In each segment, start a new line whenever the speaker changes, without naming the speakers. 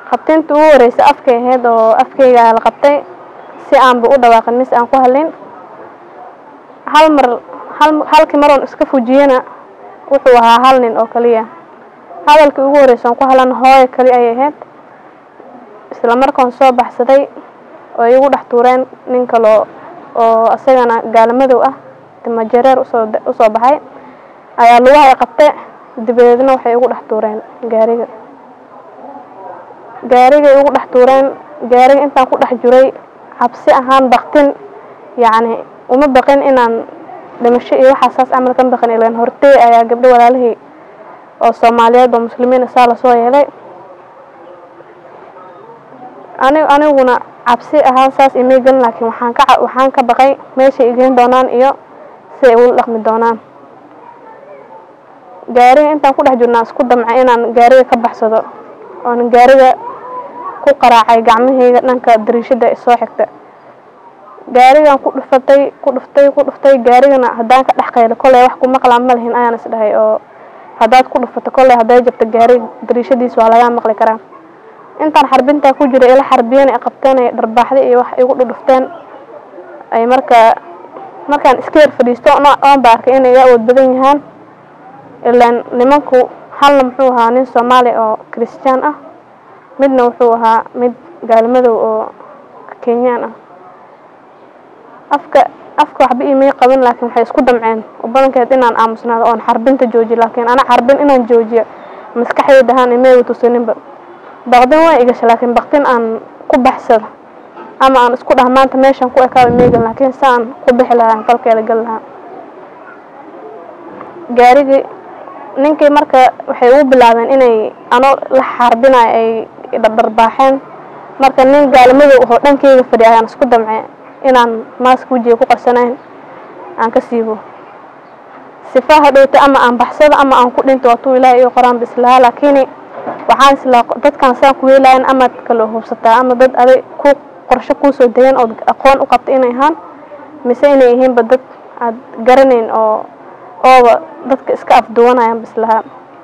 qabtinta ugu horeysa afkay ahayd oo afkayga la qabtay si aanba u dhawaaqin mise aan ku hadlin hal mar hal halkii maroon iska fujiyena wuxuu ahaa hal nin oo kaliya hadalkii ugu horeysa aan ku hadlan hooyo kali ayay ahayd isla markaan soo baxsaday oo igu dhex tuureen nin kaloo oo isagana gaalimadow ah timajareer usoo usoo baxay ayaa lugaha ay qabte dabadeedna waxay igu dhex tuureen gaariga gaarigay igu dhex tuureen gaariga intaan ku dhex jiray cabsi ahaan baktin yacni uma baqin inaan dhimasho iyo waxaa saas camal ka baqin ilaan hortey ayaa gabdho walaalihii oo soomaaliyeed oo muslimiin saa lasoo yeelay ani aniguna cabsi ahaan saas imay gelin laakiin waxaan ka waxaan ka baqay meeshay igeyn doonaan iyo si ay ula dhaqmi doonaan gaariga intaan ku dhex jirnaa isku damcay inaan gaariga ka baxsado oon gaariga ku qaraacay gacmahayga dhanka dariishada soo xigta gaarigan ku dhufatay ku dhuftay ku dhuftay gaarigana haddaan ka dhex qaylo kolley wax ku maqlaa ma lihin ayaan is dhahay oo haddaad ku dhufato kolley hadday jabto gaariga dariishadiisa waa lagaa maqli karaa intaan xarbintaa ku jira ila xarbiyeen ay qabteen ay dharbaaxda iyo wax igu dhudhufteen ay markaa markaan iska yar fadhiisto oon ba arkay inay iga awood badan yahaan ilaan nimanku halna muxuu ahaa nin soomaali oo kiristiyaan ah midna wuxuu ahaa mid gaalimadow oo kenyaan ah afka afka waxba imay qaban laakiin waxay isku damceen oo badankeed inaan aamusnaado oon xarbinta joojiyo laakiin ana xarbin inaan joojiyo maskaxdayda ahaan imayga tusaninba baqdin waa igasha laakiin baqdin aan ku baxsado ama aan isku dhah maanta meeshaan ku ekaaba imaygan laakiin si aan ku bixi lahaa falkeeda gal lahaa gaarigii ninkii marka waxay ugu bilaabeen inay ano la xarbinayo ay dhardharbaaxeen marka nin gaalimadow ahoo dhankeyga fadhiya ayaan isku damce inaan maaska wejiga ku qarsanayn aan ka siibo sifa hadhowta ama aan baxsado ama aan ku dhinto waatuu ilaahay iyo qoraan bislahaa laakiin waxaan islaa dadkan saan ku yeelayan amaad kala hubsataa ama dad aday ku qorsho kuusoo degan ood aqoon u qabta inay ahaan mise inay yihiinba dad aad garanayn oo ooba dadka iska afduwanayaan bislahaa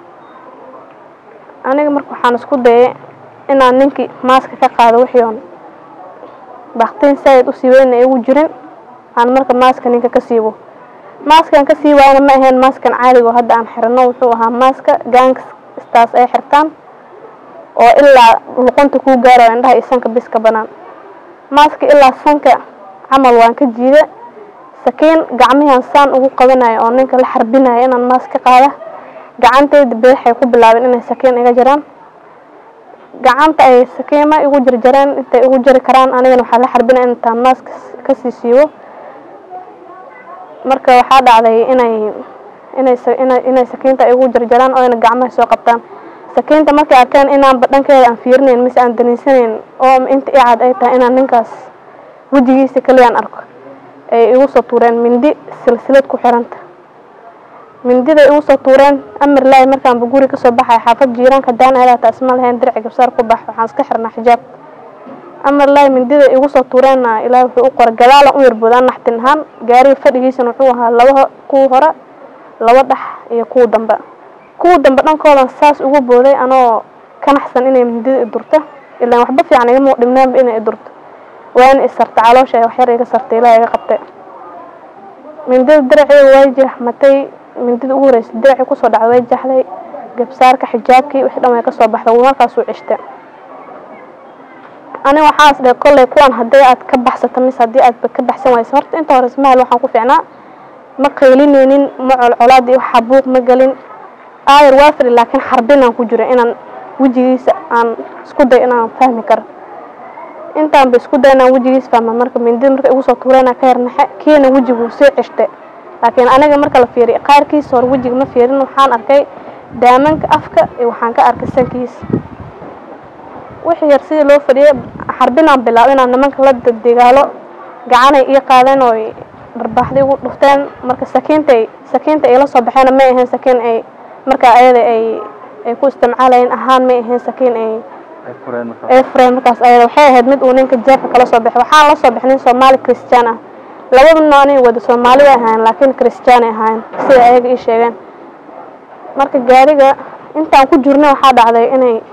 aniga marka waxaan isku dayay inaan ninkii maaska ka qaado wixii oon baktiin saaid usii weyna igu jirin aan marka maaska ninka ka siibo maaskan ka sii waayana ma ahayn maaskan caaliga oo hadda aan xirano wuxuu ahaa maaska gaangstaas ay xirtaan oo ilaa luqunta kuu gaarayo indhaha iyo sanka bis ka banaan maaska ilaa sanka camal waan ka jiida sakiin gacmihian saan ugu qabanayo oo ninka la xarbinayo inaan maas ka qaada gacantayda beexay ku bilaabeen inay sakiin iga jaraan gacanta ay sakiima igu jarjareen intay igu jari karaan anigana waxaa la xarbinaya intaan maaska kasii siibo marka waxaa dhacday inay inay inay sakiinta igu jarjaraan oo ina gacmaha soo qabtaan sakiinta markay arkeen inaanba dhankeeda aan fiirinayn mise aan daniisanayn oo inta icad ay tahay inaan ninkaas wejigiisa kaliyaan arko ay igu soo tuureen mindi silsilad ku xiranta mindida igu soo tuureen amar laahi markaanba guri kasoo baxay xaafad jiiraanka daan aadaata isma lahayn dirci gabsaar ku bax waxaan iska xirnaa xijaab amar laahi mindida igu soo tuureenna ilaahi wuxuu u qoray gadaalan u yarboodaan naxtin ahaan gaariga fadhigiisana wuxuu ahaa laba kuwa hore laba dhex iyo kuwa dambe kuwa dambe dhankoodan saas ugu booday anoo ka naxsan inay mindida i durto ilaan waxba fiican igama dhibnaanba inay i durto waana isarta caloosha ay waxyar iga sartay ilaaha iga qabtay mindida diraceyga way jeexmatay mindida ugu horeysa diracii kusoo dhacday way jaxday gabsaarka xijaabkii wixii dhan way kasoo baxday markaasuu cishta aniga waxaas dhe kolley kuwan haddii aad ka baxsato mise haddii aad ka baxsan wayso horta inta hore ismahel waxaan ku fiicnaa ma qaylinaynin ma colcolaad iyo waxa buuq ma gelin aayar waa fadhi laakiin xarbinaan ku jira inaan wejigiisa aan isku day inaan fahmi karo intaanba isku day inaan wejigiisa fahma marka mindida marka igu soo tuurayna ka yarnaxe kiina wejiguu sii cishte laakiin aniga marka la fiiriy qaarkiisa hore wejiga ma fiirin waxaan arkay daamanka afka iyo waxaan ka arkay sankiisa wixii yar sidii loo fadhiyay xarbinaan bilaabo inaan nimanka la dagaalo gacanay ii qaadeen oo dharbaaxda igu dhufteen marka sakiintay sakiinta ay la soo baxeena may ahayn sakiin ay markaa ayada ay ay ku isticmaalayeen ahaan may ahayn sakiin ay ay fureen markaas ayada waxay ahayd mid uu ninka jeefka kala soo baxay waxaan la soo baxay nin soomaali christian ah labada nooc inay wada soomaali way ahaayeen laakiin christian ay ahaayeen sida ayaga ii sheegeen marka gaariga intaan ku jirnay waxaa dhacday inay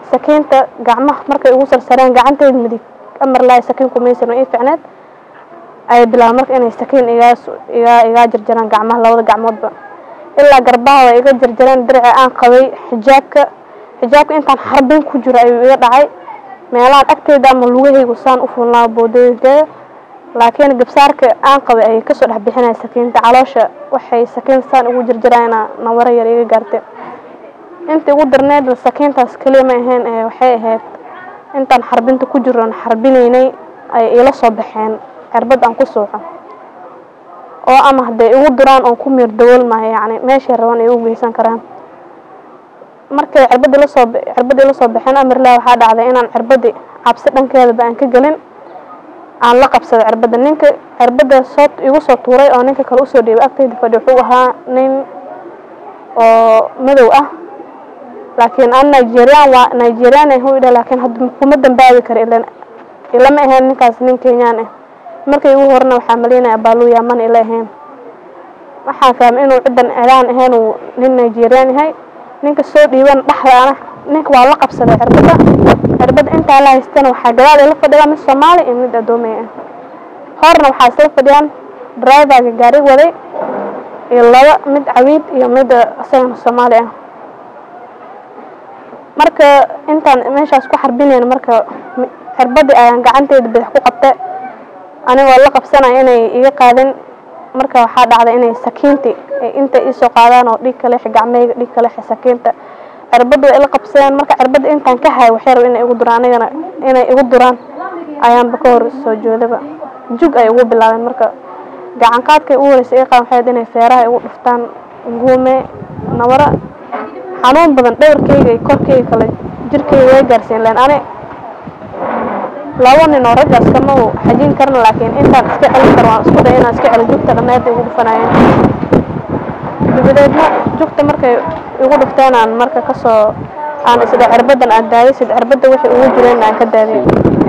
sakiinta gacmaha markay ugu sarsareen gacanteed midig amar laay sakiin kumaysan ii ficneed ayay bilaabeen marka inay sakiin igaas igaa igaa jarjaraan gacmaha labada gacmoodba ilaa garbaha way iga jarjareen dirici aan qabay xijaabka xijaabka intaan xarbin ku jiro ayuu iga dhacay meelahan agteeda ama lugahaygu saan u fuulnaa boodooyinkeeda laakiin gabsaarka aan qabay ayay kasoo dhex bixinaya sakiinta caloosha waxay sakiin saan ugu jarjaraayna nawaro yar iga gaartay intii ugu darneed sakiintaas keliya ma ahayn ee waxay ahayd intaan xarbinta ku jiroon xarbinaynay ay iila soo baxeen cirbad aan ku suuxo oo ama hadday igu duraan oon ku miir dawoolmayo yacni meeshay rabaan ay u geysan karaan markay cirbadii lasoo cirbadii lasoo baxeen amarlah waxaa dhacday inaan cirbadii cabsi dhankeedaba aan ka gelin aan la qabsado cirbadda ninka cirbadda soo igu soo tuuray oo ninka kale usoo dhiibay agtayda fadhi wuxuu ahaa nin oo madow ah laakiin aan nigerian waa nigerian ah u idha laakiin hadda kuma dambaabi kara ilan ilama ahayn ninkaas nin kenyaan ah markay igu horena waxaa malaynaya baaluya mana ila ahayn waxaan fahmay inuu ciddan cilaan ahayn uu nin nigerian yahay ninka soo dhiiban dhexdaana ninka waa la qabsaday cirbadda cirbadda intaa la haystana waxaa gadaal ila fadhiyaa mid soomaali iyo mid adoomey ah horna waxaa isla fadhiyaan driverga gaari waday iyo laba mid cawiid iyo mid isagana soomaali ah marka intaan meeshaas ku xarbinayn marka cirbadii ayaan gacanteeda badax ku qabtay anigoo la qabsanaya inay iga qaadin marka waxaa dhacday inay sakiintii ay inta iisoo qaadaan oo dhiig kaleexi gacmeyga dhiig kaleexi sakiinta cirbadda way ila qabsadeen marka cirbadda intaan ka hayo waxay raba inay igu duraan anigana inay igu duraan ayaanba ka hor soo joodaba jug ay ugu bilaabeen marka gacan qaadkay ugu horeysa iga qaadan waxay ahayd inay feeraha igu dhuftaan guume nabara xanuun badan dhowrkeyga iyo korkeyga kale jirkeyga way gaarsiin leen ani laba nin oo raggaas kama u xajin karna laakiin intaan iska celin karo waan isku day inaan iska celo jugta dhammeed igu dhufanayeen dabadeedna jugta markay igu dhufteen aan marka kasoo aan isdha cirbaddan aan daaday sid cirbadda wixii ugu jireen aan ka daaday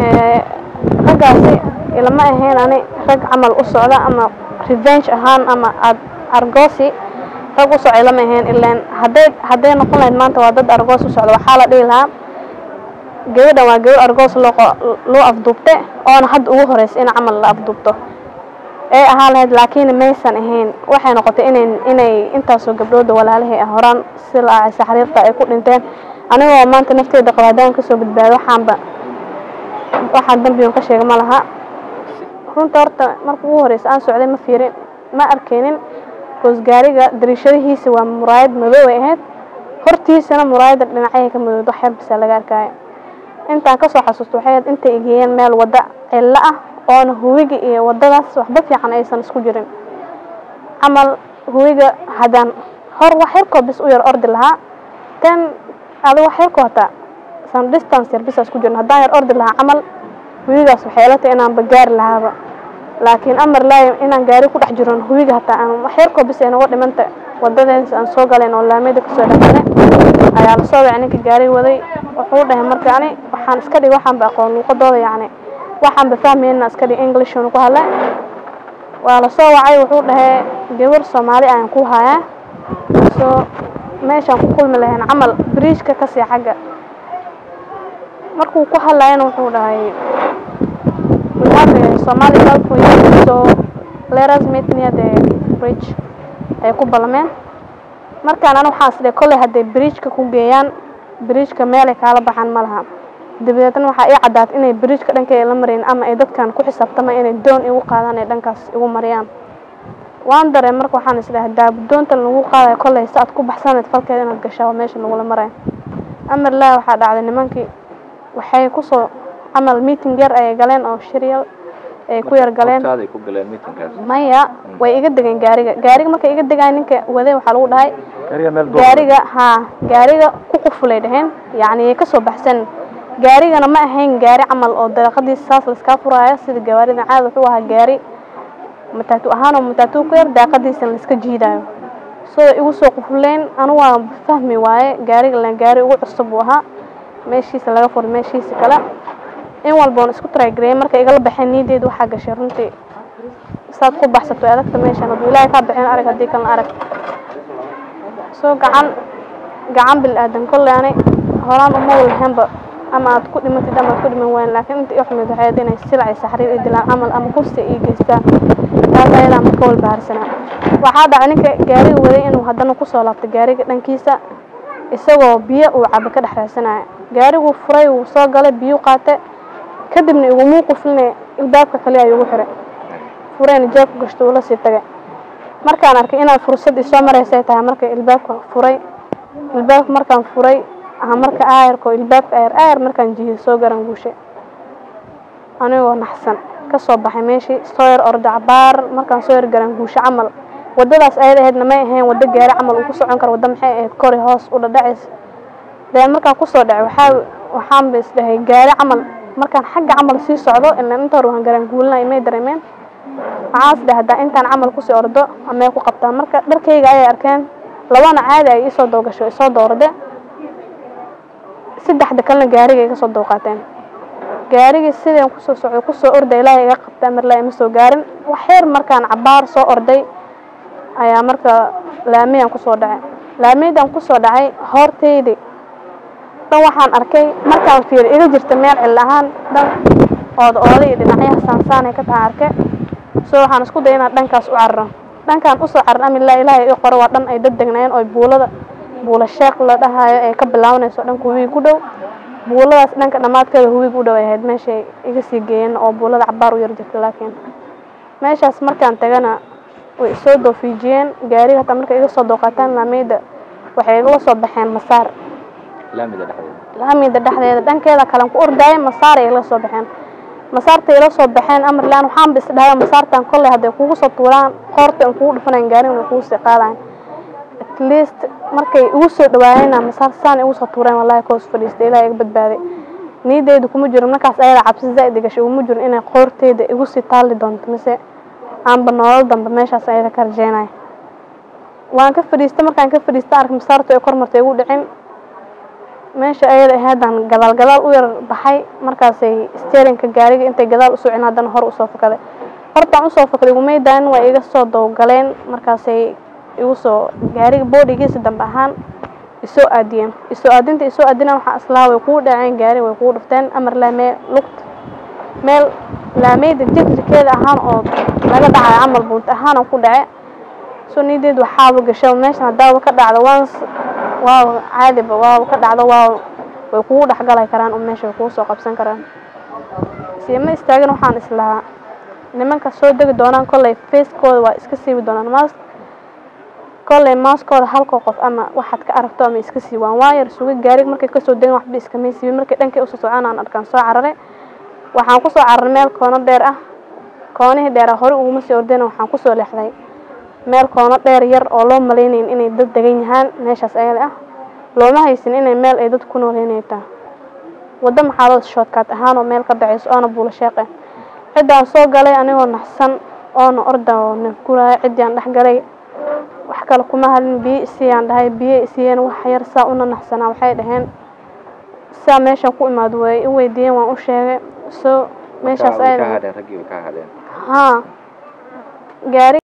raggaasi ilama ahayn ani rag camal u socda ama revenge ahaan ama ad argoosi rag u socday lama ahayn ilaan hadday hadday noqon lahayd maanta waa dad argoos u socda waxaa la dhihi lahaa gabadhan waa gabadh argoos loo loo afduubte oona hadda ugu horeysa in camal la afduubto ee ahaa lahayd laakiin maysan ahayn waxay noqotay inay inay intaasoo gabdhooda walaalahay ah horaan si laacaysa xariirta ay ku dhinteen anigoo maanta nafteeda qaba haddaan kasoo badbaado waxaanba waxaan dambigan ka sheega ma laha runta horta marka ugu horeysa aan socday ma fiirin ma arkaynin goos gaariga dariishadihiisa waa muraayad madow ay ahayd hortiisana muraayadda dhinacyahay ka madowd wax yar bisa laga arkaayo intaan kasoo xasuusto waxay ahayd intay igeeyeen meel wadda cillo ah oona huwiga iyo waddadaas waxba fiican aysan isku jirin camal huwiga haddaan hor wax yarkoo bis u yar ordi lahaa ten adi wax yarkoo hataa san distance yar bisa isku jirin haddaan yar ordi lahaa camal huwigaas waxay ila tahay inaanba gaari lahaaba laakiin amar laayim inaan gaari ku dhex jiron huwiga hataa aan wax yarkoo bis ay noga dhimanta waddadeens aan soo galayn oo laamiyada kasoo dhexgalay ayaa lasoo wacay ninka gaari waday wuxuu dhahay marka ani waxaan iska dhig waxaanba aqoon luuqadooda yacni waxaanba fahmayna iska dhig englishun ku hadlay waa lasoo wacay wuxuu dhahay gabar soomaali ayaan ku hayaa soo meeshaan ku kulmi lahayn camal bridgeka kasii xagga markuu ku hadlayana wuxuu dhahay we have a Somali girl for you so let us meet near the bridge ay ku ballameen markaan ana waxaan isdhay kolley hadday bridgeka ku geeyaan bridgeka meelay kaala baxaan ma laha dabadeedna waxaa ii caddaatay inay bridgeka dhankeeda la marayn ama ay dadkan ku xisaabtama inay doon igu qaadaan ay dhankaas igu mariyaan waan dareen marka waxaan isdhahay daabudoontan lagu qaadayo kolley si aad ku baxsanayd falkeeda inaad gashaa waa meesha lagula marayo amar laa waxaa dhacday nimankii waxay kusoo camal meeting yar ayay galeen oo shiryal ay ku yar galeen
hortaaday ku galeen meetingkaas
maya way iga degeen gaariga gaariga markay iga degaan ninka waday waxaa lagu dhahay
gaariga meel duur
gaariga haa gaariga ku qufulay dhaheen yacni ka soo baxsan gaarigana ma ahayn gaari camal oo daaqadiisa saas laiskaa furaayo sida gawaarida caada wuxuu ahaa gaari mataatu ahaan oo mataatu ku yar daaqadiisana laiska jiidaayo soo igu soo qufuleen anu waa fahmi waaye gaariga len gaari ugu cusub uu ahaa meeshiisa laga furay meeshiisa kale in walba oon isku taraagareeyay marka igala baxeen niyadeedu waxaa gashay runtii saad ku baxsato way adagta meeshan hadduu ilaahay kaa bixin arag haddii kalena arag soo gacan gacan bil aadan kolley ani horaan uma lahaynba ama aad ku dhimatid ama aad ku dhiman wayn laakiin inta ii xumayd waxay ahayd inay silac iyo saxriir ii dilaan camal ama kursi ii geystaan taas ayadaa marka walbahaarsanaa waxaa dhacay ninka gaariga waday inuu haddana kusoo laabtay gaariga dhankiisa isagoo biyo uu cabo ka dhex raadsanaya gaariguu furay wuu soo galay biyuu qaatay kadibna igumuu qufline ilbaabka kale ayuu ugu xiray furayna jeebka gashto uu la sii tagay markaan arkay inaad fursad isoo maraysay tahay marka ilbaabka furay ilbaabka markaan furay aha marka aayarko ilbaabka aayar aayar markaan jihiyay soo garan guushay anigoo naxsan ka soo baxay meeshii soo yar orda cabaar markaan soo yar garan guusho camal waddadaas ayad ahaydna may ahayn waddo gaari camal uu ku socon karo waddo maxay ahayd kori hoos u dhadhacays deen markaan kusoo dhacay waxaa waxaanba isdhahay gaari camal markaan xagga camal sii socdo ilaan inta hore waan garan guulinay may dareemeen waxaan is dhahay haddaa intaan camal kusii ordo amay ku qabtaa marka dharkayga ayay arkeen labana caadi ay isoo doogasho isoo doorade saddexda kalena gaariga iga soo dooqaateen gaarigii sideen kusoo socday kusoo orday ilaahay iga qabta marlaa ima soo gaarin wax yar markaan cabaar soo orday ayaa marka laamiyaan kusoo dhacay laamiydaan kusoo dhacay hortaydii dhan waxaan arkay markaan fiiri iga jirta meel cil ahaan dhan ooda ooda iyo dhinacyaha saansaanay ka tahay arke so waxaan isku daya inaan dhankaas u cararo dhankaan usoo carar amilaa ilaahay ii qoro waa dhan ay dad degnaayeen oo buulada buula sheekh la dhahayo ay ka bilaabanayso dhanka huwiig u dhow buuladaas dhanka dhammaadkeeda huwiig u dhow ay ahayd meeshay iga sii geeyeen oo buulada cabaar u yar jirta laakiin meeshaas markaan tagana way isoo doofiijiyeen gaariga hataa markay iga soo dooqaataan laameyda waxay igala soo baxeen masaar
laamida dhexdeeda
laamida dhexdeeda dhankeeda kalen ku ordaayay masaar ay igala soo baxeen masaartay ila soo baxeen amarlaan waxaanba is dhahay masaartan kolley hadday kugu soo tuuraan qoorta aan kugu dhufanayn gaariga way kugu sii qaadayan at least markay igu soo dhawaayeenna masaar saan igu soo tuureen wallahi koos fadhiistay ilaahay iga badbaaday niideyda kuma jirin markaas ayada cabsi zaa'id gashay iguma jirin inay qoorteyda igu sii taali doonto mise aanba nolol dambe meeshaas ayada ka rajeynaya waan ka fadhiistay markaan ka fadhiistay ark masaartu ay kor martay igu dhicin meesha ayada ahaadaan gadaal gadaal u yar baxay markaasay steerinka gaariga intay gadaal u socin haddana hor usoo fakaday hortaan usoo fakaday igumaydaanin waa iga soo dowgaleen markaasay igu soo gaariga boodhigiisa dambe ahaan isoo aadiyeen isoo aadinta isoo aadina waxaa islaa way kuu dhaceen gaari way kuu dhufteen amar laamee lugta meel laameyda jirjirkeeda ahaan oo laga dhacayo camal buunta ahaan ku dhace soo niideed waxaaba gasho meeshan haddaaba ka dhacdo waans waaw caadiba waaba ka dhacdo waaw way kugu dhexgalay karaan oo meesha way kugu soo qabsan karaan siima istaagin waxaan islahaa nimanka soo degi doonaan kolley facekooda waa iska siibi doonaan mask kolley maaskooda halkoo qof ama waxaad ka aragto ama iska siibaan waa yar sugay gaariga markay kasoo degin waxba iskamay siibin markay dhankay usoo socon aan arkaan soo cararay waxaan kusoo cararay meel koono dheer ah koonihii dheera hore uguma sii ordayna waxaan kusoo leexday meel koono dheer yar oo loo malaynayn inay dad degan yahaan meeshaas ayada ah looma haysin inay meel ay dad ku nooleynay taha waddo maxaalada shoodkaad ahaan oo meel ka dhacayso oona buula sheeqe ciddaan soo galay anigoo naxsan oona orda oo nafguraya ciddii aan dhex galay wax kale kuma hadlin biyo isiiyaan dhahay biyo isiiyeen wax yar saa una naxsanaa waxay dhaheen saa meeshan ku imaado way i weydiiyeen waan u sheegay so meeshaas
way
ayada
ka hadheen raggii way ka hadheen
haa gaari